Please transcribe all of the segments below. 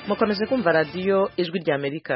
mukomeje kumva radiyo ijwi rya amerika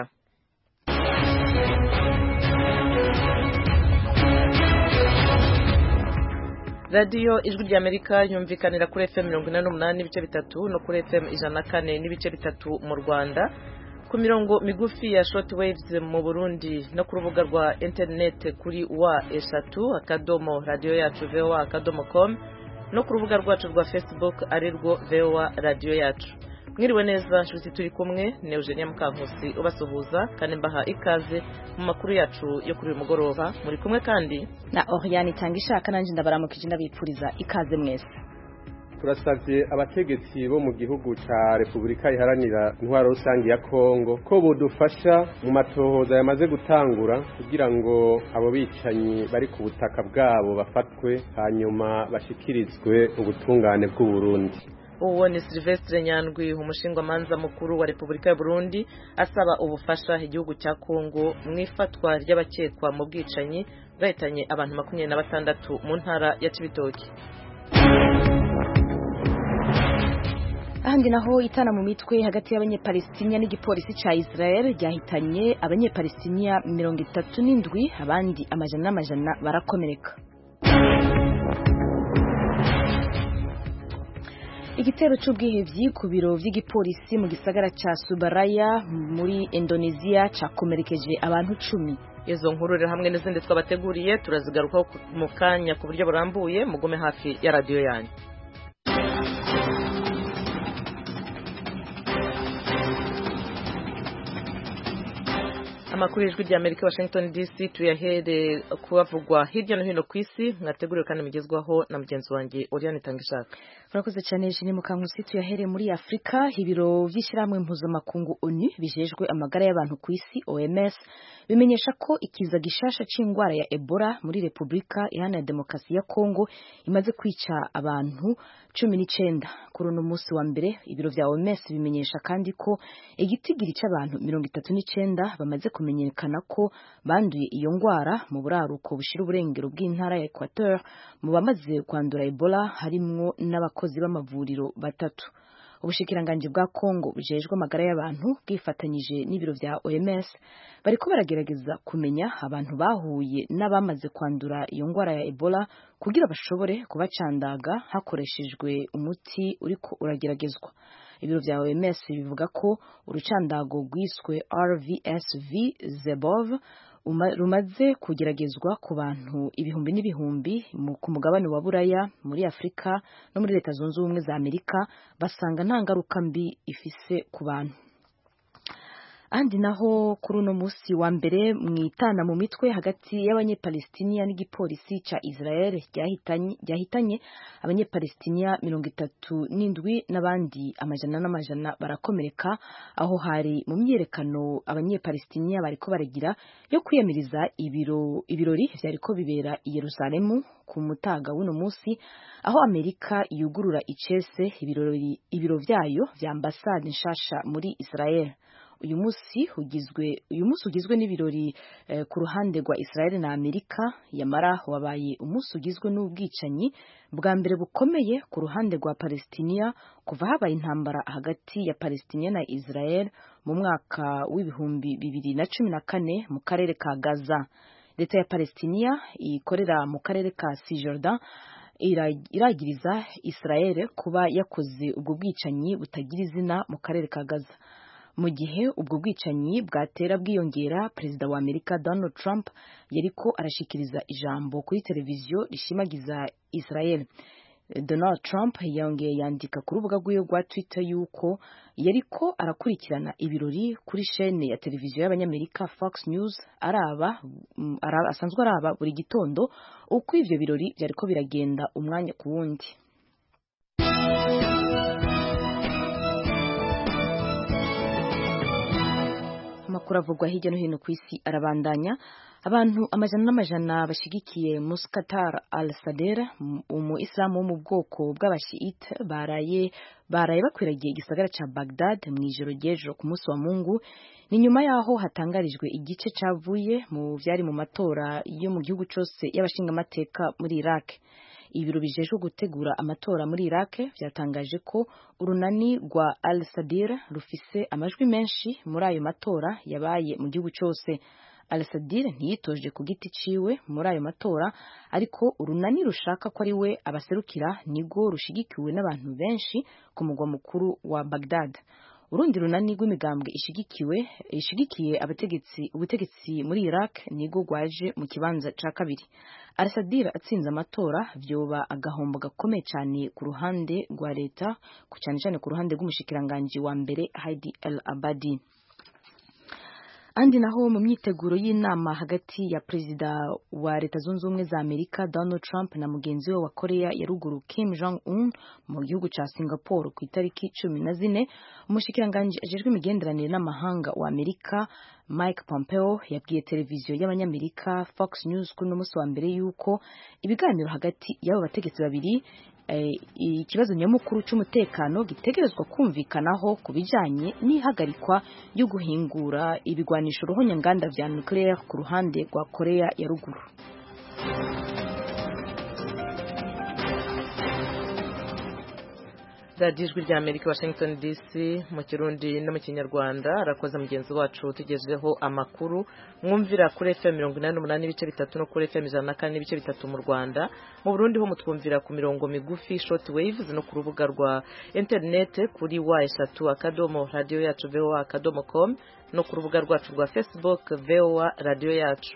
radiyo ijwi rya amerika yumvikanira kuri fm mirongo ine n'umunani n'ibice bitatu no kuri fm ijana na kane n'ibice bitatu mu rwanda ku mirongo migufi ya short waves mu burundi no ku rubuga rwa interineti kuri wa eshatu akadomo radiyo yacu voa akadomo com no ku rubuga rwacu rwa facebook ari rwo voa radiyo yacu mwiriwe neza nshuti turi kumwe ni eugenia mukankusi ubasuhuza kandi mbaha ikaze mu makuru yacu yo kuri uyu mugoroba muri kumwe kandi na Oriane itanga ishaka nanjye ndabaramukije ndabipfuriza ikaze mwese turasabye abategetsi bo mu gihugu cya repubulika iharanira intwaro rusange ya kongo ko budufasha mu matohoza yamaze gutangura kugira ngo abo bicanyi bari ku butaka bwabo bafatwe hanyuma bashyikirizwe ubutungane bw'uburundi uwo ni Silvestre Nyandwi umushingamanza mukuru wa Repubulika ya Burundi asaba ubufasha igihugu cya Kongo mu ifatwa ry'abakekwa mu bwicanyi bwahitanye abantu makumyabiri na batandatu mu ntara ya Cibitoki ahandi naho itana mu mitwe hagati y'abanyepalestiniya n'igipolisi ca Israel ryahitanye abanyepalestiniya mirongo itatu n'indwi abandi amajana n'amajana barakomereka igitero c'ubwihevyi ku biro vy'igipolisi mu gisagara ca Subaraya muri Indonesia cakomerekeje abantu cumi izo nkuru rero hamwe n'izindi twabateguriye turazigarukaho mu kanya ku buryo burambuye mugume hafi ya radiyo yanyu amakuru y'ijwi rya amerika washington dc tuyahere kubavugwa hirya no hino ku isi mwateguriwe kandi mugezwaho na mugenzi wanjye oriane itangishaka urakoze cyane jene mukankusi tuyahere muri afurika ibiro by'ishyirahamwe mpuzamakungu onu bijejwe amagara y'abantu ku isi oms bimenyesha ko ikiza gishasha c'indwara ya ebola muri repubulika iharanira demokarasi ya kongo imaze kwica abantu cumi n'icenda kuri uno munsi wa mbere ibiro vya oms bimenyesha kandi ko igitigiri c'abantu mirongo itatu n'icenda bamaze kumenyekana ko banduye iyo ngwara mu buraruko bushira uburengero bw'intara ya equateur mu bamaze kwandura ebola harimwo n'abakozi b'amavuriro batatu ubushikiranganji bwa Kongo bujejwe amagara y'abantu bwifatanyije n'ibiro vya OMS bariko baragerageza kumenya abantu bahuye n'abamaze kwandura iyo ngwara ya Ebola kugira bashobore kubacandaga hakoreshejwe umuti uriko urageragezwa ibiro vya OMS bivuga ko urucandago rwiswe RVSV Zebov rumaze kugeragezwa ku bantu ibihumbi n'ibihumbi ku mugabane wa buraya muri afurika no muri leta zunze ubumwe za amerika basanga nta ngaruka mbi ifise ku bantu ahandi naho kuri uno munsi wa mbere mwitana mu mitwe hagati y'abanyepalestiniya n'igipolisi ca Israel ryahitanye abanyepalestiniya mirongo itatu n'indwi n'abandi amajana n'amajana barakomereka aho hari mu myiyerekano abanyepalestiniya bariko baragira yo kwiyamiriza ibiro ibirori vyariko bibera i Yerusalemu ku mutaga w'uno munsi aho Amerika yugurura icese ibirori ibiro vyayo vya ambasade nshasha muri Israel uyu munsi ugizwe uyu munsi ugizwe n'ibirori eh, ku ruhande rwa Israel na Amerika yamara wabaye umunsi ugizwe n'ubwicanyi bwa mbere bukomeye ku ruhande rwa Palestinia kuva habaye intambara hagati ya Palestinia na Israel mu mwaka w'ibihumbi bibiri na cumi na kane mu karere ka Gaza leta ya Palestinia ikorera mu karere ka Cisjordan iragiriza Israel kuba yakoze ubwo bwicanyi butagira izina mu karere ka Gaza mu gihe ubwo bwicanyi bwatera bwiyongera perezida wa amerika donald trump yariko arashikiriza ijambo kuri televiziyo rishimagiza israel donald trump yongeye yandika ku rubuga rwiwe rwa twitter yuko yariko arakurikirana ibirori kuri shene ya televiziyo y'abanyamerika fox news araba, araba asanzwe araba buri gitondo uko ivyo birori vyariko biragenda umwanya ku wundi amakuru avugwa hirya no hino ku isi arabandanya abantu amajana n'amajana bashigikiye Muskatar al-Sadr umu Islamu wo mu bwoko bw'abashiite baraye baraye bakwiragiye igisagara ca Baghdad mu ijoro ry'ejo ku munsi wa Mungu ni nyuma yaho hatangarijwe igice cavuye mu vyari mu matora yo mu gihugu cose y'abashingamateka muri Iraq ibiro bijejwe gutegura amatora muri Iraq byatangaje ko urunani rwa Al Sadir rufise amajwi menshi muri ayo matora yabaye mu gihugu cyose Al Sadir ntiyitoje ku giti ciwe muri ayo matora ariko urunani rushaka ko ari we abaserukira nigo rushigikiwe n'abantu benshi ku mugwa mukuru wa Baghdad urundi runani rw'imigambwe ishigikiwe ishigikiye abategetsi ubutegetsi muri Iraq nigo rwaje mu kibanza ca kabiri Al-Sadir atsinze amatora vyoba agahombo gakomeye cyane ku ruhande rwa leta ku cyane cyane ku ruhande rw'umushikiranganji wa mbere Heidi El Abadi andi naho mu myiteguro y'inama hagati ya perezida wa leta zunze ubumwe za amerika donald trump na mugenzi we wa korea ya ruguru kim jong un mu gihugu ca singapore ku itariki cumi na zine umushikiranganji ajejwe imigenderanire n'amahanga wa amerika mike pompeo yabwiye televiziyo y'abanyamerika fox news kuri uno munsi wa mbere yuko ibiganiro hagati y'abo bategetsi babiri ikibazo nyamukuru cy'umutekano gitegerezwa kumvikanaho ku bijyanye n'ihagarikwa ryo guhingura ibigwanisho ruhonyanganda vya nucleaire ku ruhande rwa korea ya ruguru radiyo ijwi rya amerika washington dc mu kirundi no mu kinyarwanda arakoze mugenzi wacu tugejeho amakuru mwumvira kuri fm mirongo inani n'umunani n'ibice bitatu no kuri fm ijana na kane n'ibice bitatu mu rwanda mu burundi ho mutwumvira ku mirongo migufi short waves no ku rubuga rwa interinete kuri wa eshatu akadomo radiyo yacu voa akadomo com no ku rubuga rwacu rwa facebook voa radiyo yacu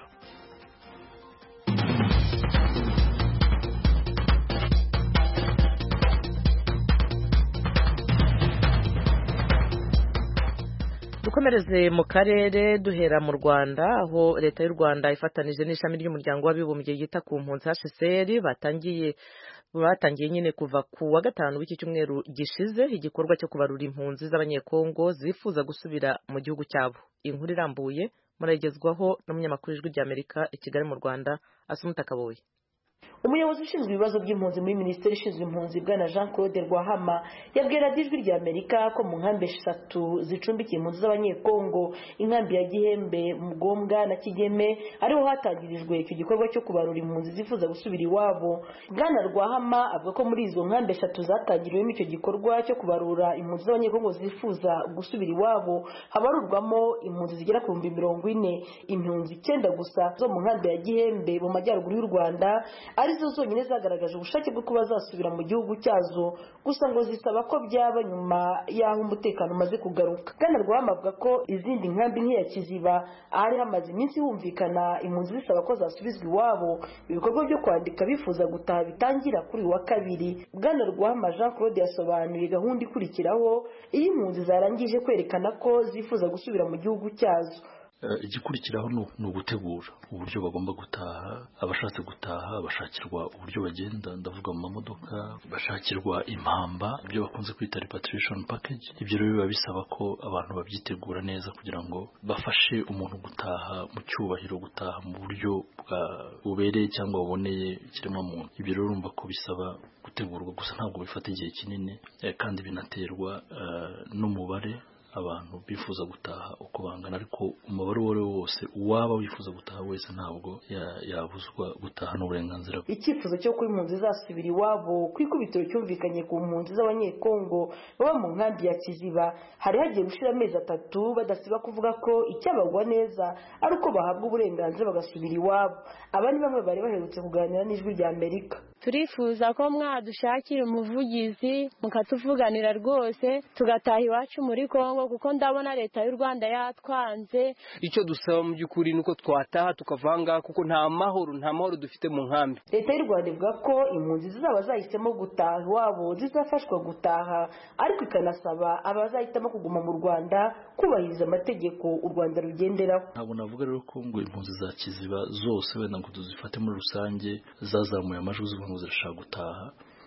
dukomereze mu karere duhera mu rwanda aho leta y'u rwanda ifatanije n'ishami ry'umuryango w'abibumbye yita ku mpunzi hcr batangiye batangiye nyine kuva ku wa gatanu w'iki cyumweru gishize igikorwa cyo kubarura impunzi z'abanyekongo zifuza gusubira mu gihugu cyabo inkuru irambuye murayigezwaho n'umunyamakuru w'ijwi ry'amerika i kigali mu rwanda asumuta kaboye umuyobozi ushinzwe ibibazo by'impunzi muri minisiteri ishinzwe impunzi bwana jean claude rwahama yabwira ijwi rya amerika ko mu nkambi eshatu zicumbikiye impunzi z'abanyekongo inkambi ya gihembe mugombwa na kigeme ariho hatangirijwe icyo gikorwa cyo kubarura impunzi zifuza gusubira iwabo bwana rwahama avuga ko muri izo nkambi eshatu zatangiriwemo icyo gikorwa cyo kubarura impunzi z'abanyekongo zifuza gusubira iwabo habarurwamo impunzi zigera ku bihumbi mirongo ine impunzi icyenda gusa zo mu nkambi ya gihembe mu majyaruguru y'u rwanda arizo zonyine zagaragaje ubushake bwo kuba zasubira mu gihugu cyazo gusa ngo zisaba ko byaba nyuma y'aho umutekano umaze kugaruka bwana rwama avuga ko izindi nkambi nk'iya kiziba ahari hamaze iminsi humvikana impunzi zisaba ko zasubizwa iwabo ibikorwa byo kwandika bifuza gutaha bitangira kuri uyu wa kabiri bwana rwama jean claude yasobanuye gahunda ikurikiraho iyo impunzi zarangije kwerekana ko zifuza gusubira mu gihugu cyazo igikurikiraho ni ugutegura uburyo bagomba gutaha abashatse gutaha bashakirwa uburyo bagenda ndavuga mu mamodoka bashakirwa impamba ibyo bakunze kwita repatriation package ibyo rero biba bisaba ko abantu babyitegura neza kugira ngo bafashe umuntu gutaha mu cyubahiro gutaha mu buryo bubereye cyangwa buboneye ikiremwamuntu ibyo rero urumva ko bisaba gutegurwa gusa ntabwo bifata igihe kinini kandi binaterwa n'umubare abantu bifuza gutaha uko bangana ariko umubare uwo ari wo wose uwaba wifuza gutaha wese ntabwo yabuzwa gutaha n'uburenganzira bwe icyifuzo cyo kuba impunzi zasubira iwabo ku ikubitiro cyumvikanye ku mpunzi z'abanyekongo baba mu nkambi ya kiziba hari hagiye gushira amezi atatu badasiba kuvuga ko icyabagwa neza ari uko bahabwa uburenganzira bagasubira iwabo aba ni bamwe bari baherutse kuganira n'ijwi rya amerika turifuza ko mwadushakira umuvugizi mukatuvuganira rwose tugataha iwacu muri kongo kuko ndabona leta y'u rwanda yatwanze icyo dusaba mu by'ukuri ni uko twataha tukavanga kuko nta mahoro nta mahoro dufite mu nkambi leta y'u rwanda ivuga ko impunzi zizaba zahisemo gutaha iwabo zizafashwa gutaha ariko ikanasaba abazahitamo kuguma mu rwanda kubahiriza amategeko u rwanda rugenderaho ntabwo navuga rero ko ngo impunzi za kiziba zose wenda ngo tuzifate muri rusange zazamuye amajwi zivuga ngo zirashaka gutaha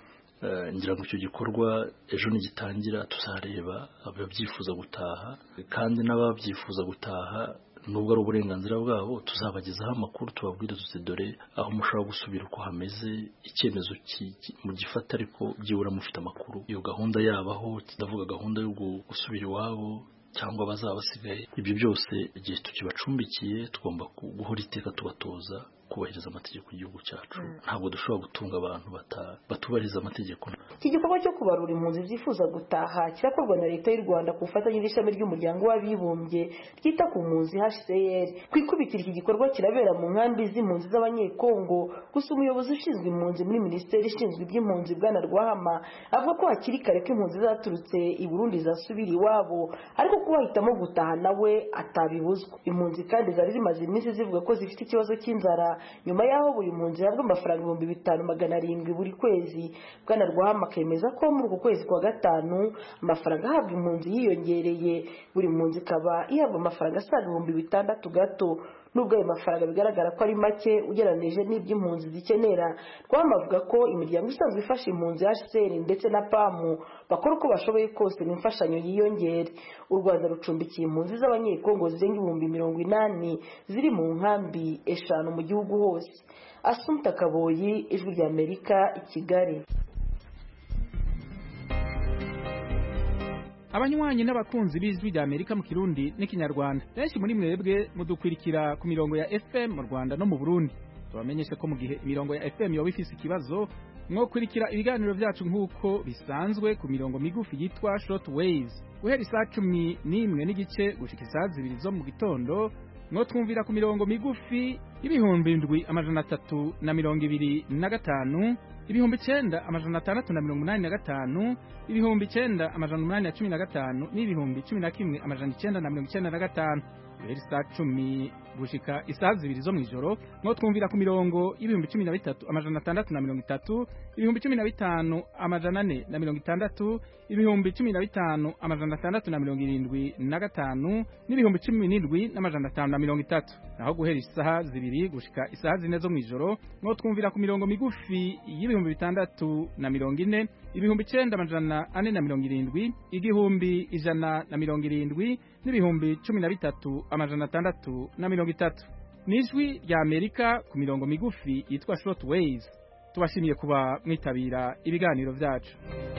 ngira ngo icyo gikorwa ejo nigitangira tuzareba ababyifuza gutaha kandi n'ababyifuza gutaha nubwo ari uburenganzira bwabo tuzabagezaho amakuru tubabwire tuti dore aho mushobora gusubira uko hameze icyemezo mu gifata ariko byibura mufite amakuru iyo gahunda yabaho ndavuga gahunda yo gusubira iwabo cyangwa abazaba basigaye ibyo byose igihe tukibacumbikiye tugomba guhora iteka tubatoza kubahiriza amategeko y'igihugu cyacu ntabwo dushobora gutunga abantu batubahiriza amategeko iki gikorwa cyo kubarura impunzi zifuza gutaha kirakorwa na leta y'u rwanda ku bufatanye n'ishami ry'umuryango w'abibumbye ryita ku mpunzi hcr ku ikubitiro iki gikorwa kirabera mu nkambi z'impunzi z'abanyekongo gusa umuyobozi ushinzwe impunzi muri minisiteri ishinzwe iby'impunzi bwana rwahama avuga ko hakiri kare ko impunzi zaturutse i burundi zasubira iwabo ariko ko bahitamo gutaha nawe atabibuzwa impunzi kandi zari zimaze iminsi zivuga ko zifite ikibazo cy'inzara nyuma y'aho buri mpunzi ihabwa amafaranga ibihumbi bitanu magana arindwi buri kwezi bwana rwahama akemeza ko muri uku kwezi kwa gatanu amafaranga ahabwa impunzi yiyongereye buri mpunzi ikaba ihabwa amafaranga asaga ibihumbi bitandatu gato nubwo ayo mafaranga bigaragara ko ari make ugereranije n'ibyo impunzi zikenera rwama avuga ko imiryango isanzwe ifasha impunzi hcr ndetse na pamu bakora uko bashoboye kose ngo imfashanyo yiyongere u rwanda rucumbikiye impunzi z'abanyekongo zirenga ibihumbi mirongo inani ziri mu nkambi eshanu mu gihugu hose asumta kaboyi ijwi ry'amerika i kigali abanywanyi n'abakunzi b'ijwi rya amerika mu kirundi n'ikinyarwanda benshi muri mwebwe mudukwirikira ku mirongo ya fm mu rwanda no mu burundi tubamenyeshe ko mu gihe imirongo ya fm yoba ifise ikibazo mwokurikira ibiganiro byacu nk'uko bisanzwe ku mirongo migufi yitwa short waves guhera isaa cumi n'imwe n'igice gushika isaa zibiri zo mu gitondo mwotwumvira ku mirongo migufi y'ibihumbi ndwi amajana atatu na mirongo ibiri na gatanu ibihumbi icenda amajana atandatu na mirongo umunani na gatanu ibihumbi icenda amajana umunani na cumi na gatanu n'ibihumbi cumi na kimwe amajana icenda na mirongo icenda na gatanu guhera isaa cumi gushika isaha zibiri zo mw'ijoro mwo twumvira ku mirongo y'ibihumbi cumi na bitatu amajana atandatu na mirongo itatu ibihumbi cumi na bitanu amajana ane na mirongo itandatu ibihumbi cumi na bitanu amajana atandatu na mirongo irindwi na gatanu n'ibihumbi cumi n'indwi n'amajana atanu na mirongo itatu naho guhera isaha zibiri gushika isaha zine zo mw'ijoro mwo twumvira ku mirongo migufi y'ibihumbi bitandatu na mirongo ine ibihumbi icenda amajana ane na mirongo irindwi igihumbi ijana na mirongo irindwi n'ibihumbi cumi na bitatu amajana atandatu na mirongo itatu ni ijwi rya amerika ku mirongo migufi yitwa short waves tubashimiye kuba mwitabira ibiganiro byacu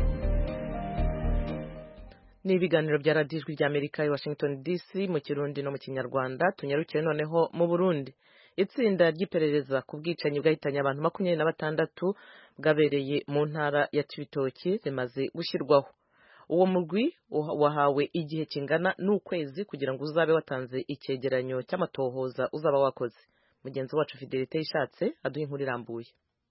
ni ibiganiro bya radiyo ijwi rya amerika i washington dc mu kirundi no mu kinyarwanda tunyarukire noneho mu burundi itsinda ry'iperereza ku bwicanyi bwahitanye abantu makumyabiri na batandatu bwabereye mu ntara ya cibitoki rimaze gushyirwaho uwo mugwi wahawe igihe kingana n'ukwezi kugira ngo uzabe watanze icyegeranyo cy'amatohoza uzaba wakoze mugenzi wacu fidelite yishatse aduha inkuru irambuye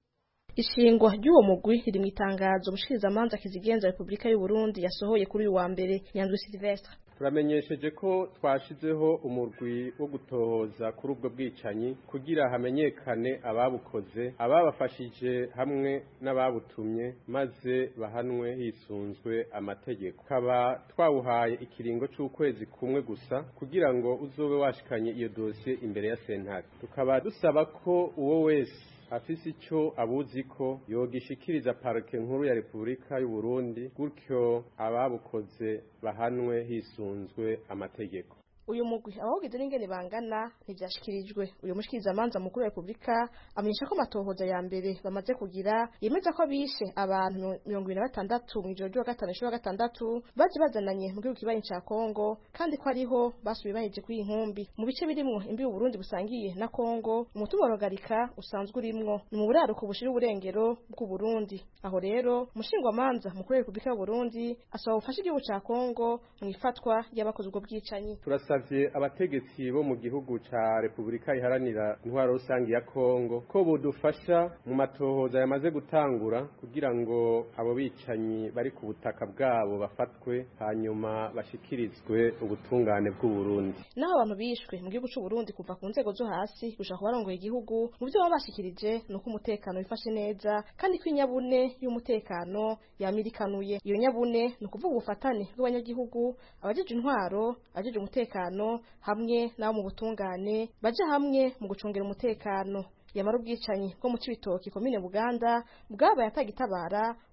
ishingwa ry'uwo mugwi riri mu itangazo umushikirizamanza kizigenza repubulika y'u Burundi yasohoye kuri uyu wa mbere Nyandwi Silvestre turamenyesheje ko twashizeho umurwi wo gutohoza kuri ubwo bwicanyi kugira hamenyekane ababukoze ababafashije hamwe n'ababutumye maze bahanwe hisunzwe amategeko tukaba twawuhaye ikiringo c'ukwezi kumwe gusa kugira ngo uzobe washikanye iyo dosiye imbere ya sentare tukaba dusaba ko uwo wese afise ico abuzi ko yogishikiriza parike nkuru ya Repubulika y'u Burundi gutyo ababukoze bahanwe hisunzwe amategeko uyu mugwi abawugize n'ingene bangana ntivyashikirijwe uyu mushikirizamanza mukuru wa repubulika amenyesha ko amatohoza ya mbere bamaze kugira yemeza ko bishe abantu mirongo ibiri na batandatu mw'ijoro ry'uwa gatanu ishuri wa gatandatu baje bazananye mu gihugu kibanyi ca kongo kandi ko ariho basubiye baheje kuri iyi nkumbi mu bice birimwo imbi uburundi busangiye na kongo umutumwa wa rogarika usanzwe urimwo ni mu buraruko bushira uburengero bw'uburundi aho rero umushingwamanza mukuru wa repubulika y'uburundi asaba ubufasha igihugu ca kongo mu ifatwa ry'abakoze ubwo bwicanyi turasavye abategetsi bo mu gihugu ca Repubulika iharanira intwaro rusangi ya Kongo ko bodufasha mu matohoza yamaze gutangura kugira ngo abo bicanyi bari ku butaka bwabo bafatwe hanyuma bashikirizwe ubutungane bw'u Burundi naho abantu bishwe mu gihugu c'u Burundi kuva ku nzego zo hasi gushaka kubarongoye igihugu mu byo baba bashikirije nuko umutekano wifashe neza kandi ko inyabune y'umutekano yamirikanuye iyo nyabune ni ukuvuga ubufatane bw'abanyagihugu abajeje intwaro abajeje umutekano hamwe n'abo mu butungane baje hamwe mu gucungira umutekano yamara ubwicanyi bwo mu cibitoki komine buganda bwabaye atagitabara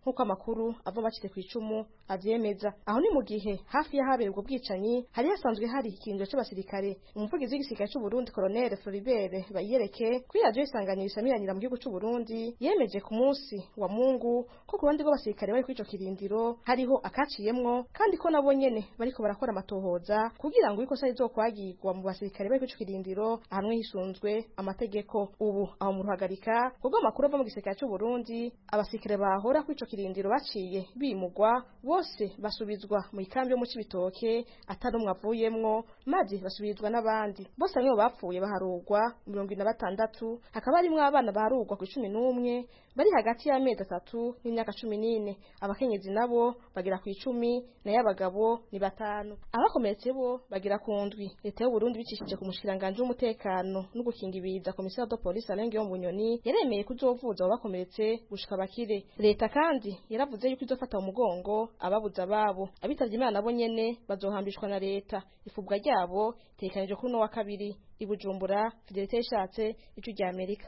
nk'uko amakuru ava bacitse ku icumu avyemeza aho ni mu gihe hafi y'ahabera ubwo bwicanyi hari hasanzwe hari ikirindiro c'abasirikare umuvugizi w'igisirikare c'u Burundi Colonel Floribert Bayereke kuri radio isanganiro isamiranira mu gihugu c'u Burundi yemeje ku munsi wa Mungu ko ku ruhande rw'abasirikare bari kuri ico kirindiro hariho akaciyemwo kandi ko nabo nyene bariko barakora amatohoza kugira ngo ikosa rizokwagirwa mu basirikare bari kuri ico kirindiro ahanwe hisunzwe amategeko ubu aho mu ruhagarika kubwo amakuru ava mu gisirikare c'u Burundi abasirikare bahora kuri ico kirindiro baciye bimugwa bose basubizwa mu ikambi yo mu Cibitoke atari umwe avuyemwo maze basubizwa n'abandi bose bamwe mu bapfuye baharugwa mirongo ine na batandatu hakaba harimwo abana baharugwa ku cumi n'umwe bari hagati y'amezi atatu n'imyaka cumi n'ine abakenyezi nabo bagera ku icumi nayo abagabo ni batanu abakomeretse bo bagera ku ndwi leta y'u Burundi bicishije ku mushikiranganji w'umutekano no gukinga ibiza komisiyo de polisi Alain mu Bunyoni yaremeye kuzovuza abo bakomeretse gushika bakire leta kandi yaravuze yuko izofata mu mugongo ababuze ababo abitavye imana nabo nyene bazohambishwa na leta ifubwa ryabo tekanije kuri no wa kabiri i Bujumbura Fidelite yashatse ico rya Amerika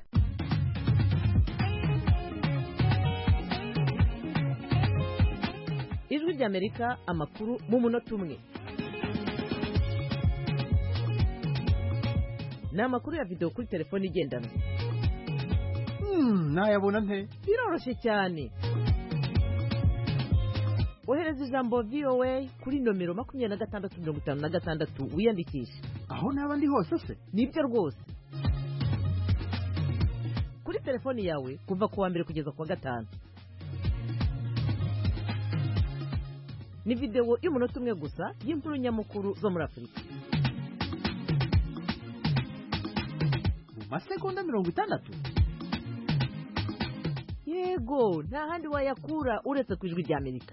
ijwi ry'amerika amakuru mu munota umwe ni amakuru ya videwo kuri telefone igendanwa nayabona nte biroroshye cyane ohereza ijambo voa kuri nomero makumyabiri na gatandatu mirongo itanu na gatandatu wiyandikishe aho naba ndi hose se nibyo rwose kuri telefoni yawe kuva ku wa mbere kugeza ku wa gatanu ni videwo y'umunota umwe gusa y'inkuru nyamukuru zo muri afurika mu masegonda mirongo itandatu yego nta handi wayakura uretse ku ijwi ry'amerika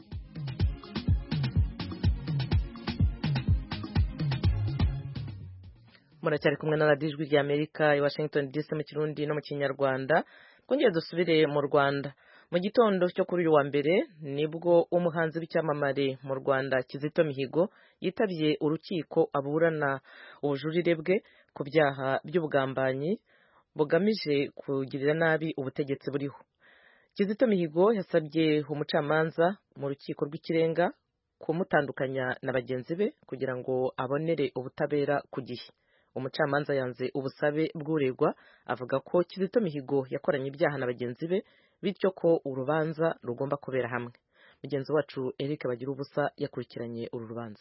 muracyari kumwe na radiyo ijwi ry'amerika i washington dc mu kirundi no mu kinyarwanda twongere dusubire mu rwanda mu gitondo cyo kuri uyu wa mbere nibwo umuhanzi w'icyamamare mu rwanda kizito mihigo yitabye urukiko aburana ubujurire bwe ku byaha by'ubugambanyi bugamije kugirira nabi ubutegetsi buriho kizito mihigo yasabye umucamanza mu rukiko rw'ikirenga kumutandukanya na bagenzi be kugira ngo abonere ubutabera ku gihe umucamanza yanze ubusabe bw'uregwa avuga ko kizito mihigo yakoranye ibyaha na bagenzi be bityo ko urubanza rugomba kubera hamwe mugenzi wacu Eric bagira ubusa yakurikiranye uru rubanza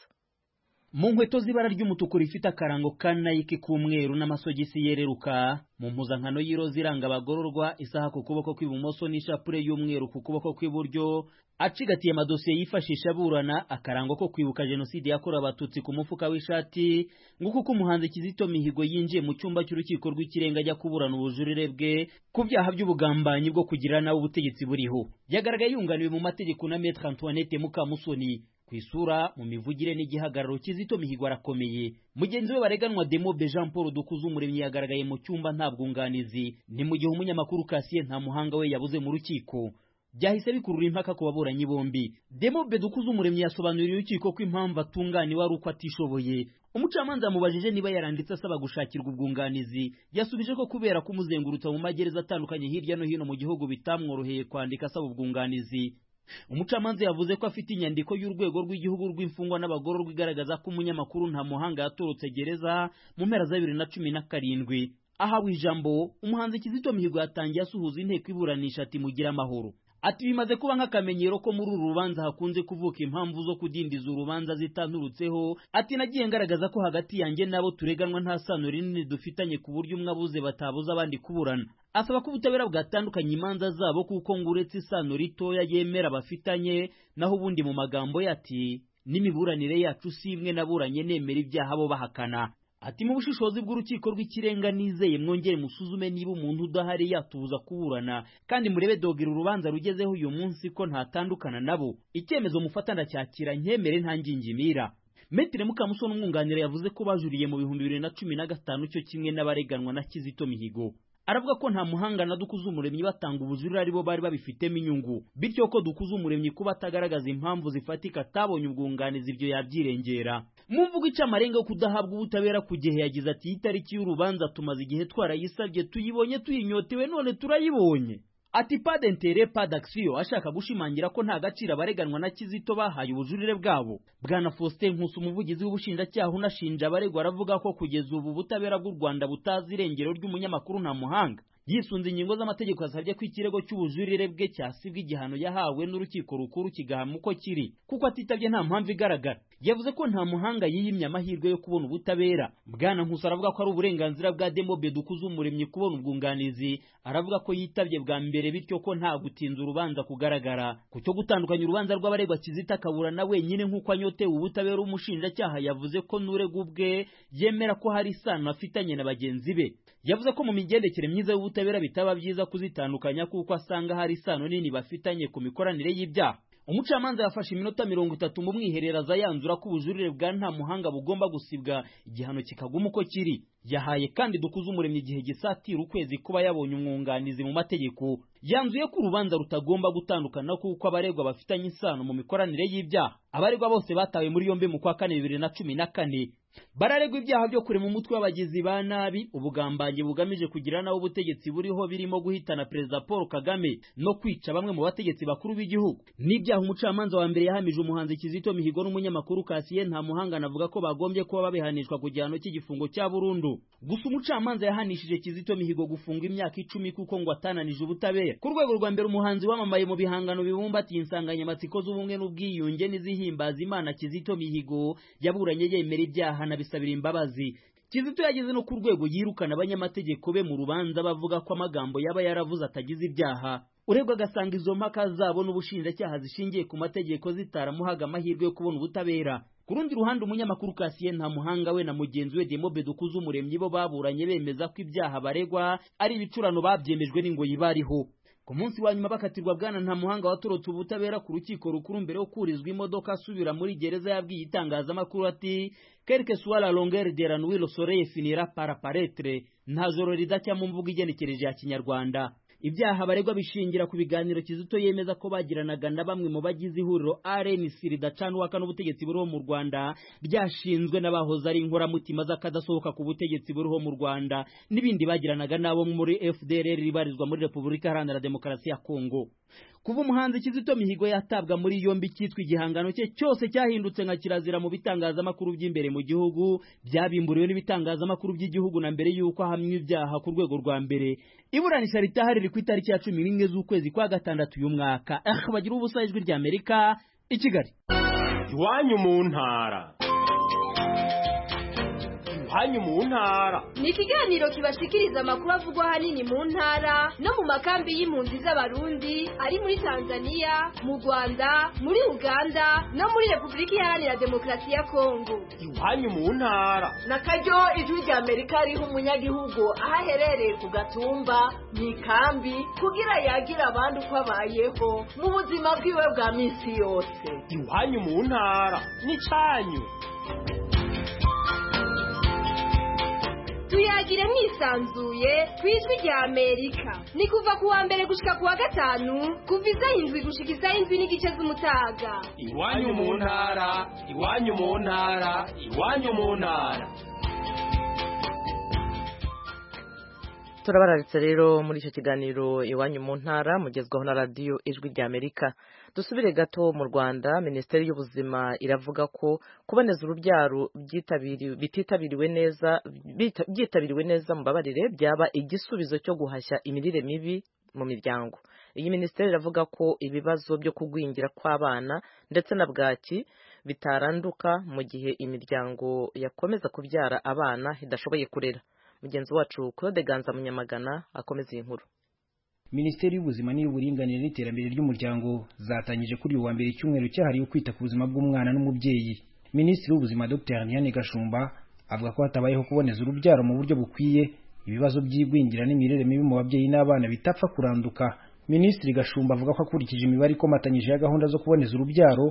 mu nkweto z'ibara ry'umutuku rifite akarango ka nayiki k'umweru n'amasogisi yereruka mu mpuzankano y'iroza iranga abagororwa isaha ku kuboko kw'ibumoso n'ishapure y'umweru ku kuboko kw'iburyo acigatiye amadosiye yifashisha aburana akarango ko kwibuka jenoside yakorewe abatutsi ku mufuka w'ishati nguko uko umuhanzi kizito mihigo yinjiye mu cyumba cy'urukiko rw'ikirenga ajya kuburana ubujurire bwe ku byaha by'ubugambanyi bwo kugira nawe ubutegetsi buriho yagaragaye yunganiwe mu mategeko na metre antoinette mukamusoni ku isura mu mivugire n'igihagararo kizito mihigo arakomeye mugenzi we bareganwa demobe jean paul dukuze umuremyi yagaragaye mu cyumba nta bwunganizi ni mu gihe umunyamakuru kasiye nta muhanga we yabuze mu rukiko byahise bikurura impaka ku baburanyi bombi demobe dukuze umuremyi yasobanuriye urukiko ko impamvu atunganiwe ari uko atishoboye umucamanza yamubajije niba yaranditse asaba gushakirwa ubwunganizi yasubije ko kubera kumuzengurutsa mu magereza atandukanye hirya no hino mu gihugu bitamworoheye kwandika asaba ubwunganizi umucamanza yavuze ko afite inyandiko y'urwego rw'igihugu rw'imfungwa n'abagororwa igaragaza ko umunyamakuru nta muhanga yatorotse gereza mu mpera za bibiri na cumi na karindwi ahawe ijambo umuhanzi kizito mihigo yatangiye asuhuza inteko iburanisha ati mugire amahoro ati bimaze kuba nk'akamenyero ko muri uru rubanza hakunze kuvuka impamvu zo kudindiza urubanza zitanturutseho ati nagiye ngaragaza ko hagati yanjye n'abo tureganwa nta sano rinini dufitanye ku buryo umwe abuze batabuza abandi kuburana asaba ko ubutabera bwatandukanye imanza zabo kuko ngo uretse isano ritoya yemera bafitanye naho ubundi mu magambo ye ati n'imiburanire yacu si imwe naburanye nemera ibyaha bo bahakana ati mu bushishozi bw'urukiko rw'ikirenga nizeye mwongere musuzume niba umuntu udahari yatubuza kuburana kandi murebe dogera urubanza rugezeho uyu munsi ko ntatandukana nabo icyemezo mufata ndacyakira nkemere nta ngingimira Metre Mukamusoni umwunganira yavuze ko bajuriye mu bihumbi bibiri na cumi na gatanu cyo kimwe n'abareganwa na Kizito Mihigo aravuga ko nta muhanga na dukuze umuremyi batanga ubujurire aribo bari babifitemo inyungu bityo ko dukuze umuremyi kuba atagaragaza impamvu zifatika atabonye ubwunganizi ibyo yabyirengera mu mvugo ica amarenga yo kudahabwa ubutabera ku gihe yagize ati itariki y'urubanza tumaze igihe twarayisabye tuyibonye tuyinyotewe none turayibonye ati pas d'interet pas d'action ashaka gushimangira ko nta gaciro abareganwa na Kizito bahaye ubujurire bwabo bwana Faustin Nkusi umuvugizi w'ubushinjacyaha unashinja abaregwa aravuga ko kugeza ubu ubutabera bw'u Rwanda butazi irengero ry'umunyamakuru nta muhanga yisunze ingingo z'amategeko yasabye ko ikirego cy'ubujurire bwe cyasibwa igihano yahawe n'urukiko rukuru kigahama uko kiri kuko atitabye nta mpamvu igaragara yavuze ko nta muhanga yiyimye amahirwe yo kubona ubutabera bwana nkusi aravuga ko ari uburenganzira bwa demobe dukuze umuremyi kubona ubwunganizi aravuga ko yitabye bwa mbere bityo ko nta gutinza urubanza kugaragara ku cyo gutandukanya urubanza rw'abaregwa kizita akaburana wenyine nk'uko anyotewe ubutabera umushinjacyaha yavuze ko n'urega ubwe yemera ko hari isano afitanye na bagenzi be yavuze ko mu migendekere myiza y'ubutabera bitaba byiza kuzitandukanya kuko asanga hari isano nini bafitanye ku mikoranire y'ibyaha umucamanza yafashe iminota mirongo itatu mu mwihereraza yanzura ko ubujurire bwa nta muhanga bugomba gusibwa igihano kikaguma uko kiri yahaye kandi dukuze umuremyi igihe gisatira ukwezi kuba yabonye umwunganizi mu mategeko yanzuye ko urubanza rutagomba gutandukana kuko abaregwa bafitanye isano mu mikoranire y'ibyaha abaregwa bose batawe muri yombi mu kwa kane bibiri na cumi na kane bararegwa ibyaha byo kurema umutwe w'abagizi ba nabi ubugambanyi bugamije kugira nawe ubutegetsi buriho birimo guhitana perezida paul kagame no kwica bamwe mu bategetsi bakuru b'igihugu n'ibyaha umucamanza wa mbere yahamije umuhanzi kizito mihigo n'umunyamakuru kasiye nta muhanga anavuga ko bagombye kuba babihanishwa ku gihano cy'igifungo cya burundu gusa umucamanza yahanishije kizito mihigo gufunga imyaka icumi kuko ngo atananije ubutabera ku rwego rwa mbere umuhanzi wamamaye mu bihangano bibumbatiye insanganyamatsiko z'ubumwe n'ubwiyunge n'izihimbaza imana kizito mihigo yaburanye yemera ibyaha anabisabira imbabazi kizito yageze no ku rwego yirukana abanyamategeko be mu rubanza bavuga ko amagambo yaba yaravuze atagize ibyaha uregwa agasanga izo mpaka zabo n'ubushinjacyaha zishingiye ku mategeko zitaramuhaga amahirwe yo kubona ubutabera ku rundi ruhande umunyamakuru kasiye nta muhanga we na mugenzi we demobe dukuze umuremyi bo baburanye bemeza ko ibyaha baregwa ari ibicurano babyemejwe n'ingoyi bariho ku munsi wa nyuma bakatirwa bwana nta muhanga watorotse ubutabera ku rukiko rukuru mbere yo kurizwa imodoka asubira muri gereza yabwiye itangazamakuru ati quelque soit la longueur de la nuit le soleil finira par apparaître nta joro ridacya mu mvugo igenekereje ya kinyarwanda ibyaha baregwa bishingira ku biganiro kizito yemeza ko bagiranaga na bamwe mu bagize ihuriro RNC ridacana uwaka n'ubutegetsi buriho mu Rwanda byashinzwe n'abahoze ari inkoramutima z'akadasohoka ku butegetsi buriho mu Rwanda n'ibindi bagiranaga nabo muri FDLR ribarizwa muri Repubulika Iharanira Demokarasi ya Kongo kuva umuhanzi Kizito Mihigo yatabwa muri yombi cyitwa igihangano cye cyose cyahindutse nka kirazira mu bitangazamakuru by'imbere mu gihugu byabimburiwe n'ibitangazamakuru by'igihugu na mbere y'uko ahamywa ibyaha ku rwego rwa mbere iburanisha ritahari riri ku itariki ya cumi n'imwe z'ukwezi kwa gatandatu uyu mwaka ah bagira ubusa ijwi rya Amerika i Kigali iwanyu mu ntara iwanyu mu ntara ni ikiganiro kibashikiriza amakuru avugwa ahanini mu ntara no mu makambi y'impunzi z'abarundi ari muri tanzania mu rwanda muri uganda no muri repubulika iharanira demokarasi ya kongo iwanyu mu ntara na karyo ijwi rya amerika riha umunyagihugu aho aherereye ku gatumba mu ikambi kugira yagira abandi uko abayeho mu buzima bwiwe bwa minsi yose iwanyu mu ntara n'icyanyu tuyagire mwisanzuye ku ijwi rya amerika ni kuva ku wa mbere gushika ku wa gatanu kuva isaha indwi gushika isaha indwi n'igice z'umutaga iwanyu mu ntara iwanyu mu ntara iwanyu mu ntara turabararitse rero muri icyo kiganiro iwanyu mu ntara mugezwaho na radiyo ijwi rya amerika dusubire gato mu rwanda minisiteri y'ubuzima iravuga ko kuboneza urubyaro bititabiriwe neza byitabiriwe neza mu babarire byaba igisubizo cyo guhashya imirire mibi mu miryango iyi minisiteri iravuga ko ibibazo byo kugwingira kw'abana ndetse na bwaki bitaranduka mu gihe imiryango yakomeza kubyara abana idashoboye kurera mugenzi wacu Claude Ganza Munyamagana akomeza iyi nkuru Minisiteri y'ubuzima n'iy'uburinganire n'iterambere ry'umuryango zatangije kuri uyu wa mbere icyumweru cyahariwe kwita ku buzima bw'umwana n'umubyeyi Minisitiri w'ubuzima Dr Diane Gashumba avuga ko hatabayeho kuboneza urubyaro mu buryo bukwiye ibibazo by'igwingira n'imirire mibi mu babyeyi n'abana bitapfa kuranduka Minisitiri Gashumba avuga ko akurikije imibare ikomatanyije ya gahunda zo kuboneza urubyaro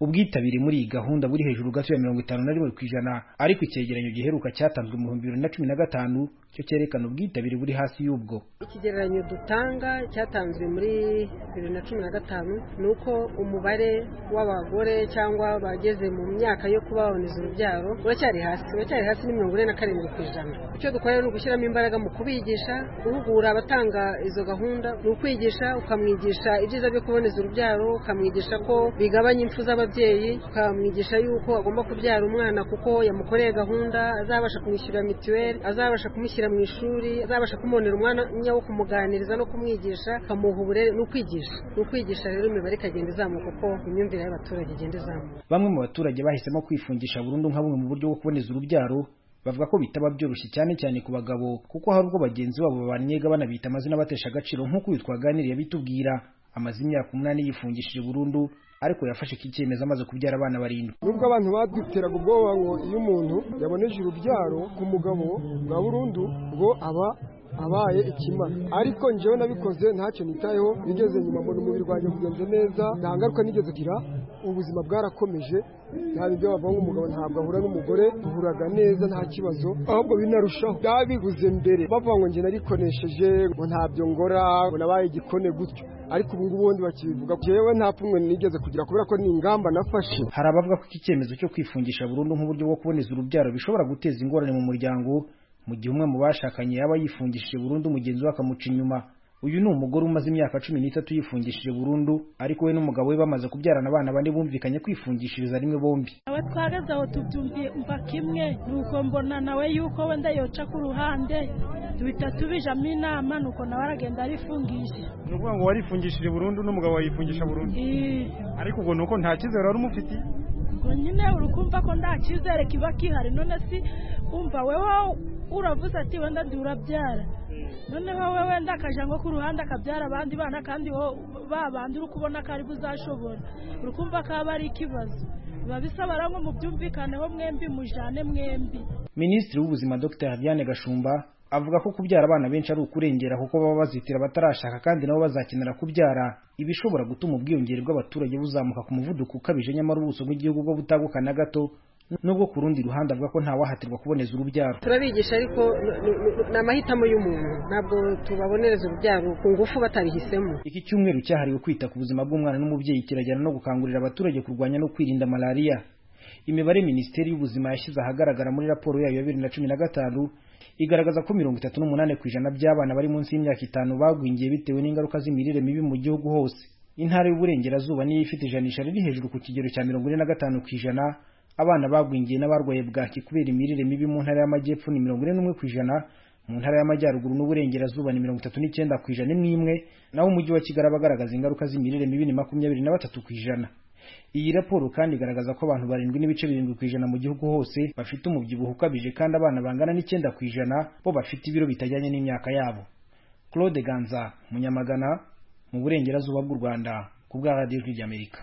ubwitabire muri iyi gahunda buri hejuru gato ya mirongo itanu na rimwe ku ijana ariko icyegeranyo giheruka cyatanzwe mu bihumbi bibiri na cumi na gatanu cyo cyerekana ubwitabire buri hasi y'ubwo ikigereranyo dutanga cyatanzwe muri bibiri na cumi na gatanu ni uko umubare w'abagore cyangwa bageze mu myaka yo kuba baboneza urubyaro uracyari hasi uracyari hasi ni mirongo ine na karindwi ku ijana icyo dukora ni ugushyiramo imbaraga mu kubigisha guhugura abatanga izo gahunda ni ukwigisha ukamwigisha ibyiza byo kuboneza urubyaro ukamwigisha ko bigabanya impfu z'ababyeyi ukamwigisha yuko agomba kubyara umwana kuko yamukoreye gahunda azabasha kumwishyurira mituweli azabasha kumushyira mu ishuri azabasha kumubonera umwanya wo kumuganiriza no kumwigisha akamuha uburere ni ukwigisha ni ukwigisha rero imibare ikagenda izamuka uko imyumvire y'abaturage igenda izamuka bamwe mu baturage bahisemo kwifungisha burundu nka bumwe mu buryo bwo kuboneza urubyaro bavuga ko bitaba byoroshye cyane cyane ku bagabo kuko hari ubwo bagenzi babo babaniga banabita amazina batesha agaciro nk'uko uyu twaganiriye bitubwira amaze imyaka umunani yifungishije burundu ariko yafashe iki cyemezo amaze kubyara abana barindwi nubwo abantu baduteraga ubwoba ngo iyo umuntu yaboneje urubyaro ku mugabo bwa burundu ngo aba abaye ikimara ariko njyewe nabikoze ntacyo nitayeho bigeze nyuma mbona umubiri wanjye kugenze neza nta ngaruka nigeze kugira ubuzima bwarakomeje nta bibyo bavuga umugabo ntabwo ahura n'umugore duhuraga neza nta kibazo ahubwo binarushaho byabibuze mbere bavuga ngo njye narikonesheje ngo ntabyo ngora ngo nabaye igikone gutyo ariko ubu ngubu ubundi bakibivuga jewe nta pfunwe nigeze kugira kubera ko ni ingamba nafashe hari abavuga ko iki cyemezo cyo kwifungisha burundu nk'uburyo bwo kuboneza urubyaro bishobora guteza ingorane mu muryango mu gihe umwe mu bashakanye yaba yifungishije burundu mugenzi we akamuca inyuma uyu ni umugore umaze imyaka cumi n'itatu yifungishije burundu ariko we n'umugabo we bamaze kubyarana abana bane bumvikanye kwifungishiriza rimwe bombi nawe twageze aho tubyumva kimwe nuko mbona nawe yuko wenda yoca ku ruhande duhita tubijamo inama nuko nawe aragenda arifungisha ni ukuvuga ngo warifungishije burundu n'umugabo wayifungisha burundu ariko ubwo ni uko nta cyizere wari umufitiye ubwo nyine uri kumva ko nta cyizere kiba kihari none si umva wewe uravuze ati wenda ndi urabyara noneho we wenda akajya nko ku ruhande akabyara abandi bana kandi ba bandi uri kubona ko ari buzashobora uri kumva ko aba ari ikibazo biba bisaba ngo mubyumvikaneho mwembi mujyane mwembi minisitiri w'ubuzima dr diane gashumba avuga ko kubyara abana benshi ari ukurengera kuko baba bazitira batarashaka kandi nabo bazakenera kubyara ibishobora gutuma ubwiyongere bw'abaturage buzamuka ku muvuduko ukabije nyamara ubuso bw'igihugu bwo butaguka na gato nubwo ku rundi ruhande avuga ko ntawahatirwa kuboneza urubyaro turabigisha ariko ni amahitamo y'umuntu ntabwo tubabonereza urubyaro ku ngufu batabihisemo iki cyumweru cyahariwe kwita ku buzima bw'umwana n'umubyeyi kirajyana no gukangurira abaturage kurwanya no kwirinda malariya imibare minisiteri y'ubuzima yashyize ahagaragara muri raporo yayo ya bibiri na cumi na gatanu igaragaza ko mirongo itatu n'umunani ku ijana by'abana bari munsi y'imyaka itanu bagwingiye bitewe n'ingaruka z'imirire mibi mu gihugu hose intara y'uburengerazuba niyo ifite ijanisha riri hejuru ku kigero cya mirongo ine na gatanu ku ijana abana bagwingiye n'abarwaye bwaki kubera imirire mibi mu ntara y'amajyepfo ni mirongo ine n'umwe ku ijana mu ntara y'amajyaruguru n'uburengerazuba ni mirongo itatu n'icyenda ku ijana imwe imwe naho umujyi wa kigali abagaragaza ingaruka z'imirire mibi ni makumyabiri na batatu ku ijana iyi raporo kandi igaragaza ko abantu barindwi n'ibice birindwi ku ijana mu gihugu hose bafite umubyibuho ukabije kandi abana bangana n'icyenda ku ijana bo bafite ibiro bitajyanye n'imyaka yabo claude ganza munyamagana mu burengerazuba bw'u rwanda ku bwa radiyo ijwi ry'amerika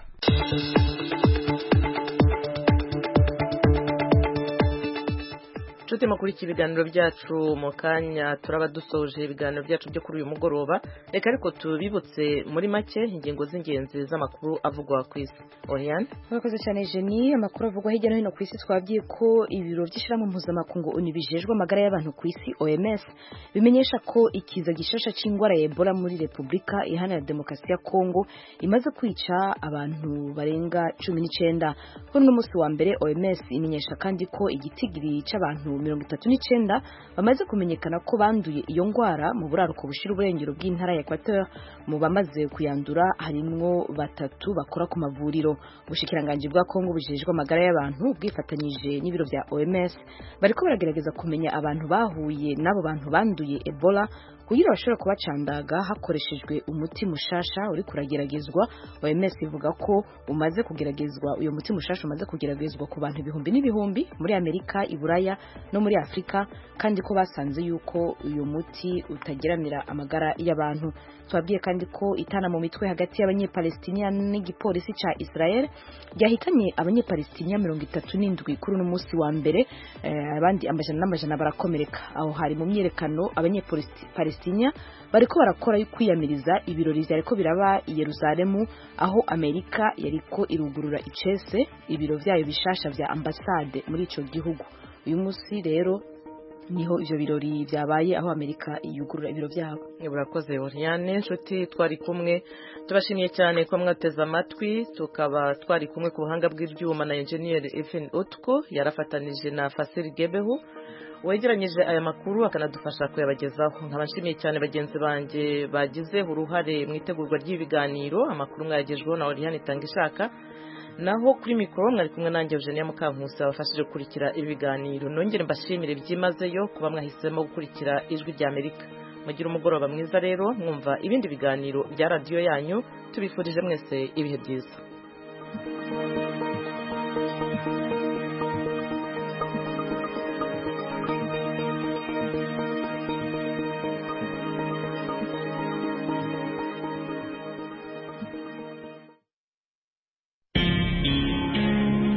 nshuti mukurikira ibiganiro byacu mu kanya turaba dusoje ibiganiro byacu byo kuri uyu mugoroba reka ariko tubibutse muri make ingingo z'ingenzi z'amakuru avugwa ku isi oriyane murakoze cyane jeni amakuru avugwa hirya no hino ku isi twabwiye ko ibiro by'ishyirahamwe mpuzamakungu oni bijejwe amagara y'abantu ku isi oms bimenyesha ko ikiza gishasha cy'indwara ya ebola muri repubulika iharanira demokarasi ya kongo imaze kwica abantu barenga cumi n'icyenda kuri uno munsi wa mbere oms imenyesha kandi ko igitigiri cy'abantu mirongo itatu n'icyenda bamaze kumenyekana ko banduye iyo ndwara mu buraruko bushira uburengero bw'intara ya Equateur mu bamaze kuyandura harimwo batatu bakora ku mavuriro ubushikiranganji bwa Kongo bujejwe amagara y'abantu bwifatanyije n'ibiro bya OMS bariko baragerageza kumenya abantu bahuye n'abo bantu banduye Ebola kugira bashobora kubacandaga hakoreshejwe umuti mushasha uri kurageragezwa OMS ivuga ko umaze kugeragezwa uyo muti mushasha umaze kugeragezwa ku bantu ibihumbi n'ibihumbi muri Amerika iburaya no muri Afrika kandi ko basanze yuko uyu muti utageramira amagara y'abantu twabwiye kandi ko itana mu mitwe hagati y'abanyepalestina n'igipolisi ca Israel ryahitanye abanyepalestina mirongo itatu n'indwi kuri uno munsi wa mbere eh, abandi amajana n'amajana barakomereka aho hari mu myerekano abanyepalestina Palestina bariko barakora kwiyamiriza ibirori vyariko biraba i Yerusalemu aho Amerika yariko irugurura icese ibiro vyayo bishasha vya ambasade muri ico gihugu uyu munsi rero niho ivyo birori vyabaye aho Amerika yugurura ibiro vyabo urakoze Oriane nshuti twari kumwe tubashimiye cyane ko mwateze amatwi tukaba twari kumwe ku buhanga bw'ibyuma na engineer Evan Otko yarafatanije na Fasil Gebehu wegeranyije aya makuru akanadufasha kuyabagezaho nkaba nshimiye cyane bagenzi banjye bagize uruhare mu itegurwa ry'ibiganiro amakuru mwayagejweho na Oriane Itangishaka naho kuri mikoro mwari kumwe nanjye Eugenia Mukankusi wabafashije gukurikira ibi biganiro nongere mbashimire byimazeyo kuba mwahisemo gukurikira ijwi rya Amerika mugira umugoroba mwiza rero mwumva ibindi biganiro bya radiyo yanyu tubifurije mwese ibihe byiza